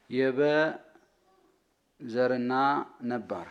የበ ዘርና ነባር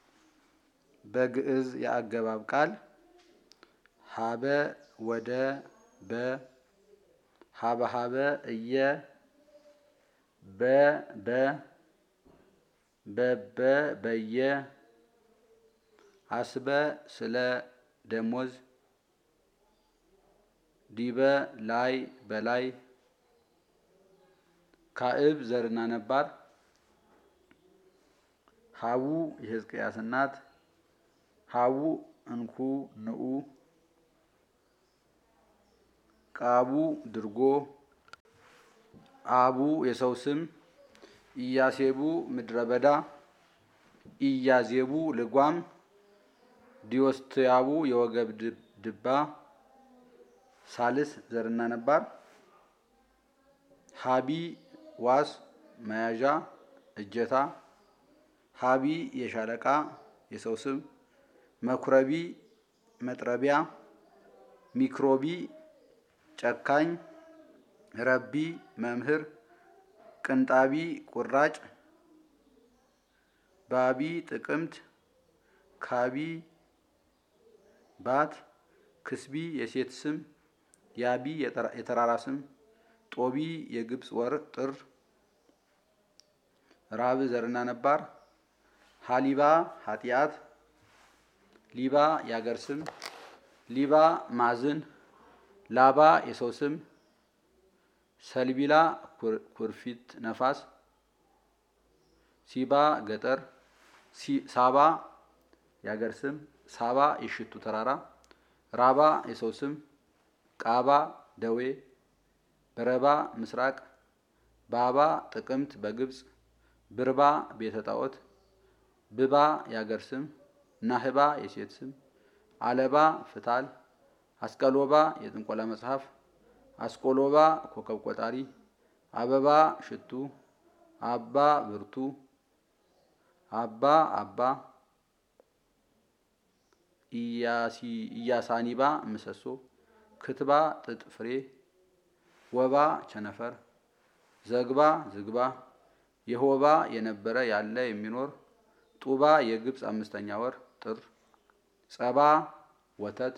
በግዕዝ የአገባብ ቃል ሀበ ወደ በ ሀበ ሀበ እየ በ በ በበ በየ አስበ ስለ ደሞዝ ዲበ ላይ በላይ ካዕብ ዘርና ነባር ሀቡ የሕዝቅያስ እናት ሀቡ እንኩ ንዑ ቃቡ ድርጎ አቡ የሰው ስም ኢያሴቡ ምድረ በዳ ኢያዜቡ ልጓም ዲዮስትያቡ የወገብ ድባ ሳልስ ዘርና ነባር ሀቢ ዋስ መያዣ እጀታ ሀቢ የሻለቃ የሰው ስም መኩረቢ መጥረቢያ ሚክሮቢ ጨካኝ ረቢ መምህር ቅንጣቢ ቁራጭ ባቢ ጥቅምት ካቢ ባት ክስቢ የሴት ስም ያቢ የተራራ ስም ጦቢ የግብፅ ወር ጥር ራብ ዘርና ነባር ሀሊባ ኃጢአት ሊባ የአገር ስም ሊባ ማዝን ላባ የሰው ስም ሰልቢላ ኩርፊት ነፋስ ሲባ ገጠር ሳባ የአገር ስም ሳባ የሽቱ ተራራ ራባ የሰው ስም ቃባ ደዌ በረባ ምስራቅ ባባ ጥቅምት በግብፅ ብርባ ቤተ ጣዖት ብባ የአገር ስም ናህባ የሴት ስም አለባ ፍታል አስቀሎባ የጥንቆላ መጽሐፍ አስቆሎባ ኮከብ ቆጣሪ አበባ ሽቱ አባ ብርቱ አባ አባ ኢያሳኒባ ምሰሶ ክትባ ጥጥ ፍሬ ወባ ቸነፈር ዘግባ ዝግባ የሆባ የነበረ ያለ የሚኖር ጡባ የግብፅ አምስተኛ ወር ጥር ጸባ ወተት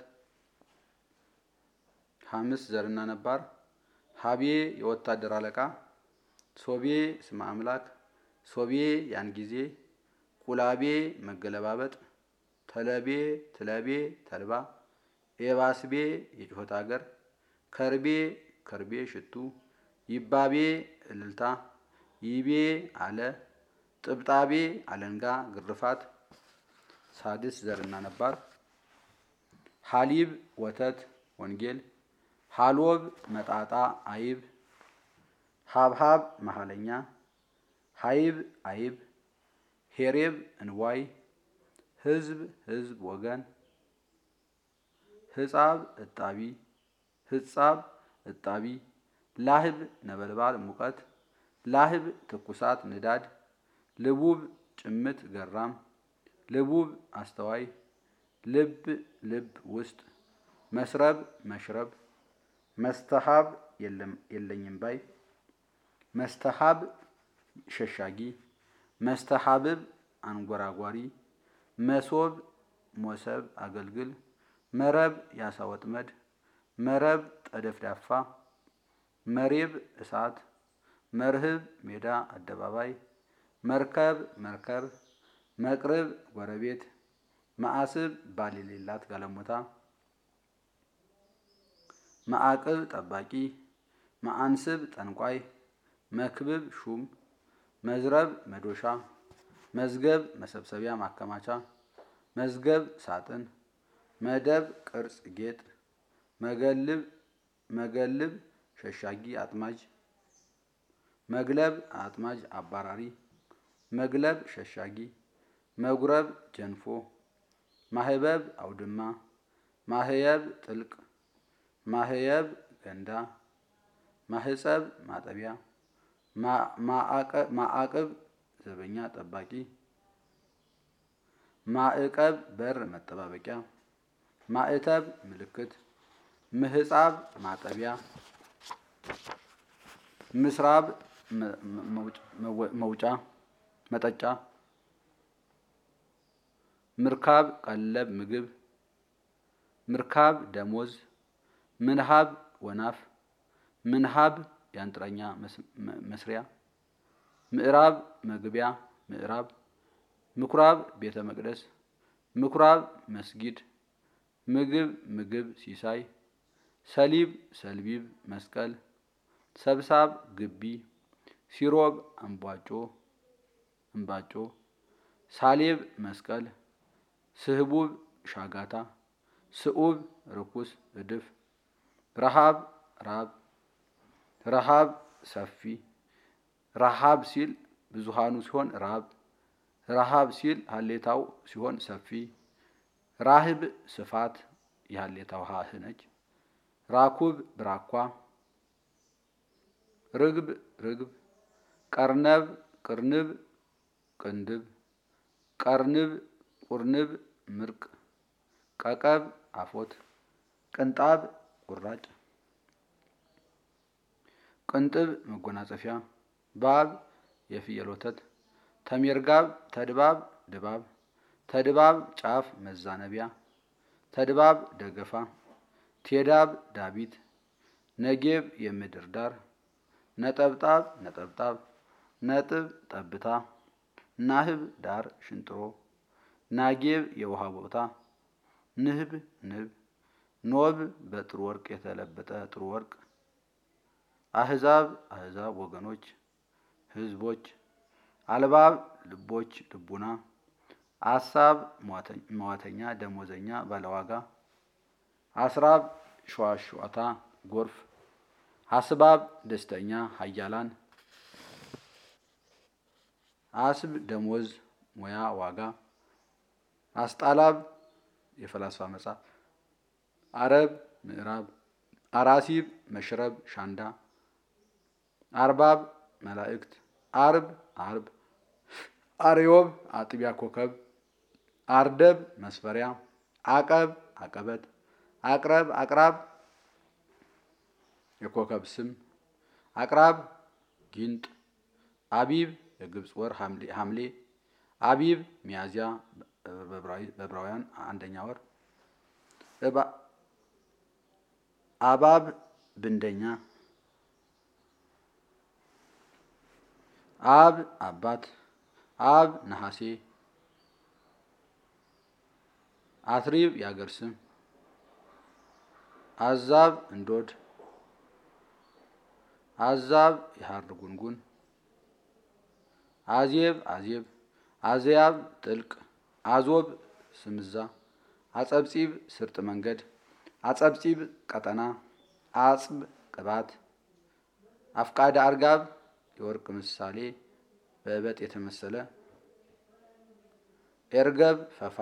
ሐምስ ዘርና ነባር ሀቤ የወታደር አለቃ ሶቤ ስመ አምላክ ሶቤ ያን ጊዜ ቁላቤ መገለባበጥ ተለቤ ትለቤ ተልባ ኤባስቤ የጩኸት አገር ከርቤ ከርቤ ሽቱ ይባቤ እልልታ ይቤ አለ ጥብጣቤ አለንጋ ግርፋት ሳድስ ዘርና ነባር ሀሊብ ወተት ወንጌል ሀሎብ መጣጣ አይብ ሀብሀብ መሀለኛ ሀይብ አይብ ሄሬብ እንዋይ ህዝብ ህዝብ ወገን ህጻብ እጣቢ ህጻብ እጣቢ ላህብ ነበልባል ሙቀት ላህብ ትኩሳት ንዳድ ልቡብ ጭምት ገራም ልቡብ አስተዋይ ልብ ልብ ውስጥ መስረብ መሽረብ መስተሀብ የለኝም ባይ መስተሀብ ሸሻጊ መስተሀብብ አንጎራጓሪ መሶብ ሞሰብ አገልግል መረብ ያሳ ወጥመድ መረብ ጠደፍዳፋ መሬብ እሳት መርህብ ሜዳ አደባባይ መርከብ መርከብ መቅርብ ጎረቤት ማዕስብ ባል የሌላት ጋለሞታ ማዕቅብ ጠባቂ ማአንስብ ጠንቋይ መክብብ ሹም መዝረብ መዶሻ መዝገብ መሰብሰቢያ ማከማቻ መዝገብ ሳጥን መደብ ቅርጽ ጌጥ መገልብ መገልብ ሸሻጊ አጥማጅ መግለብ አጥማጅ አባራሪ መግለብ ሸሻጊ መጉረብ ጀንፎ ማህበብ አውድማ ማህየብ ጥልቅ ማህየብ ገንዳ ማህጸብ ማጠቢያ ማዕቅብ ዘበኛ ጠባቂ ማዕቀብ በር መጠባበቂያ ማዕተብ ምልክት ምህጻብ ማጠቢያ ምስራብ መውጫ መጠጫ ምርካብ ቀለብ ምግብ ምርካብ ደሞዝ ምንሃብ ወናፍ ምንሃብ የአንጥረኛ መስሪያ ምዕራብ መግቢያ ምዕራብ ምኩራብ ቤተ መቅደስ ምኩራብ መስጊድ ምግብ ምግብ ሲሳይ ሰሊብ ሰልቢብ መስቀል ሰብሳብ ግቢ ሲሮብ እምቧጮ እምባጮ ሳሌብ መስቀል ስህቡብ ሻጋታ ስዑብ ርኩስ እድፍ ረሃብ ራብ ረሃብ ሰፊ ረሃብ ሲል ብዙሃኑ ሲሆን ራብ ረሃብ ሲል ሀሌታው ሲሆን ሰፊ ራህብ ስፋት የሀሌታው ሀህ ነች። ራኩብ ብራኳ ርግብ ርግብ ቀርነብ ቅርንብ ቅንድብ ቀርንብ ቁርንብ ምርቅ ቀቀብ አፎት ቅንጣብ ቁራጭ ቅንጥብ መጎናጸፊያ ባብ የፍየል ወተት ተሜርጋብ ተድባብ ድባብ ተድባብ ጫፍ መዛነቢያ ተድባብ ደገፋ ቴዳብ ዳቢት ነጌብ የምድር ዳር ነጠብጣብ ነጠብጣብ ነጥብ ጠብታ ናህብ ዳር ሽንጥሮ ናጌብ የውሃ ቦታ ንህብ ንብ ኖብ በጥሩ ወርቅ የተለበጠ ጥሩ ወርቅ አህዛብ አህዛብ ወገኖች ህዝቦች አልባብ ልቦች ልቡና አሳብ መዋተኛ ደሞዘኛ ባለዋጋ አስራብ ሸዋሸዋታ ጎርፍ አስባብ ደስተኛ ሀያላን አስብ ደሞዝ ሙያ ዋጋ አስጣላብ የፈላስፋ መጽሐፍ አረብ ምዕራብ አራሲብ መሽረብ ሻንዳ አርባብ መላእክት አርብ አርብ አርዮብ አጥቢያ ኮከብ አርደብ መስፈሪያ አቀብ አቀበት አቅረብ አቅራብ የኮከብ ስም አቅራብ ጊንጥ አቢብ የግብፅ ወር ሐምሌ አቢብ ሚያዝያ በዕብራውያን አንደኛ ወር አባብ ብንደኛ አብ አባት አብ ነሐሴ አትሪብ የአገር ስም አዛብ እንዶድ አዛብ የሐር ጉንጉን አዜብ አዜብ አዘያብ ጥልቅ አዞብ ስምዛ አጸብጺብ ስርጥ መንገድ አጸብጺብ ቀጠና አጽብ ቅባት አፍቃደ አርጋብ የወርቅ ምሳሌ በእበጥ የተመሰለ ኤርገብ ፈፋ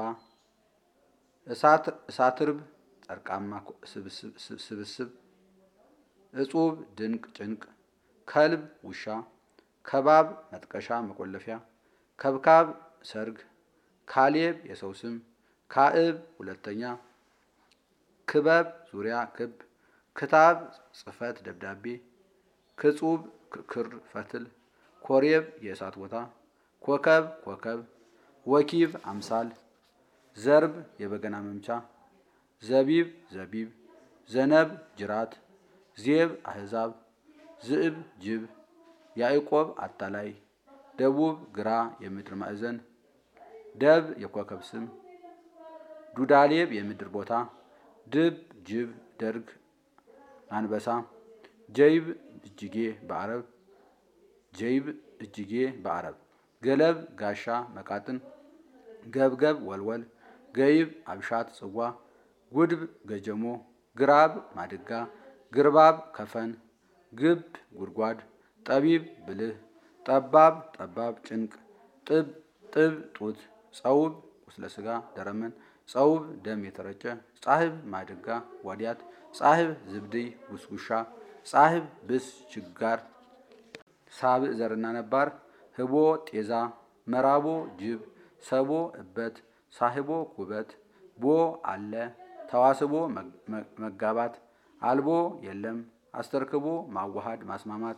እሳትርብ ጠርቃማ ስብስብ እጹብ ድንቅ ጭንቅ ከልብ ውሻ ከባብ መጥቀሻ መቆለፊያ ከብካብ ሰርግ ካሌብ የሰው ስም ካዕብ ሁለተኛ ክበብ ዙሪያ ክብ ክታብ ጽሕፈት ደብዳቤ ክጹብ ክር ፈትል ኮሬብ የእሳት ቦታ ኮከብ ኮከብ ወኪብ አምሳል ዘርብ የበገና መምቻ ዘቢብ ዘቢብ ዘነብ ጅራት ዜብ አሕዛብ ዝእብ ጅብ ያዕቆብ አታላይ ደቡብ ግራ የምድር ማዕዘን ደብ የኮከብ ስም ዱዳሌብ የምድር ቦታ ድብ ጅብ ደርግ አንበሳ ጀይብ እጅጌ በአረብ ጀይብ እጅጌ በአረብ ገለብ ጋሻ መቃጥን ገብገብ ወልወል ገይብ አብሻት ጽዋ ጉድብ ገጀሞ ግራብ ማድጋ ግርባብ ከፈን ግብ ጉድጓድ ጠቢብ ብልህ ጠባብ ጠባብ ጭንቅ ጥብ ጥብ ጡት ጸውብ ቁስለ ሥጋ ደረመን ጸውብ ደም የተረጨ ጻህብ ማድጋ ዋዲያት ጻህብ ዝብድይ ጉስጉሻ ጻህብ ብስ ችጋር ሳብዕ ዘርና ነባር ህቦ ጤዛ መራቦ ጅብ ሰቦ እበት ሳህቦ ኩበት ቦ አለ ተዋስቦ መጋባት አልቦ የለም አስተርክቦ ማዋሃድ ማስማማት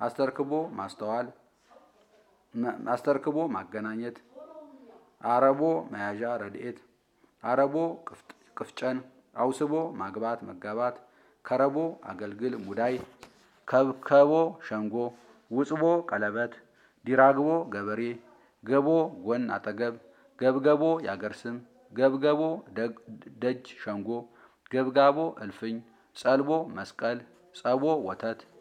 አስተርክቦ ማስተዋል አስተርክቦ ማገናኘት አረቦ መያዣ ረድኤት አረቦ ቅፍጨን አውስቦ ማግባት መጋባት ከረቦ አገልግል ሙዳይ ከብከቦ ሸንጎ ውጽቦ ቀለበት ዲራግቦ ገበሬ ገቦ ጎን አጠገብ ገብገቦ ያገር ስም ገብገቦ ደጅ ሸንጎ ገብጋቦ እልፍኝ ጸልቦ መስቀል ጸቦ ወተት